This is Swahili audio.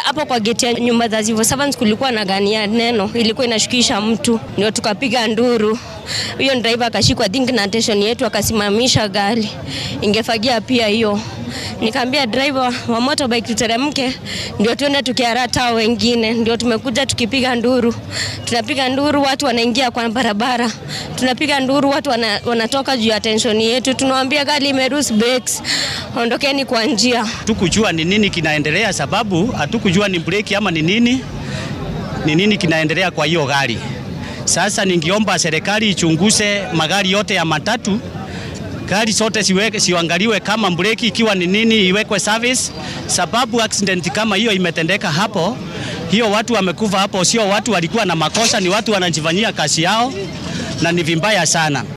hapo kwa geti ya nyumba za civil servants kulikuwa na gani ya neno ilikuwa inashukisha mtu, ndio tukapiga nduru. Huyo driver akashikwa think na attention yetu, akasimamisha gari, ingefagia pia hiyo. Nikaambia driver wa motorbike tuteremke, ndio tuende tukiarata wengine, ndio tumekuja tukipiga nduru, tunapiga nduru, watu wanaingia kwa barabara, tunapiga nduru, watu wana, wanatoka juu ya tension yetu, tunawaambia gari imerus brakes, ondokeni kwa njia. Hatukujua ni nini kinaendelea, sababu hatukujua ni breki ama ni nini, ni nini kinaendelea kwa hiyo gari. Sasa ningiomba serikali ichunguze magari yote ya matatu, gari zote siweke, siangaliwe kama breki ikiwa ni nini, iwekwe service, sababu accident kama hiyo imetendeka hapo, hiyo watu wamekufa hapo, sio watu walikuwa na makosa, ni watu wanajifanyia kazi yao na ni vimbaya sana.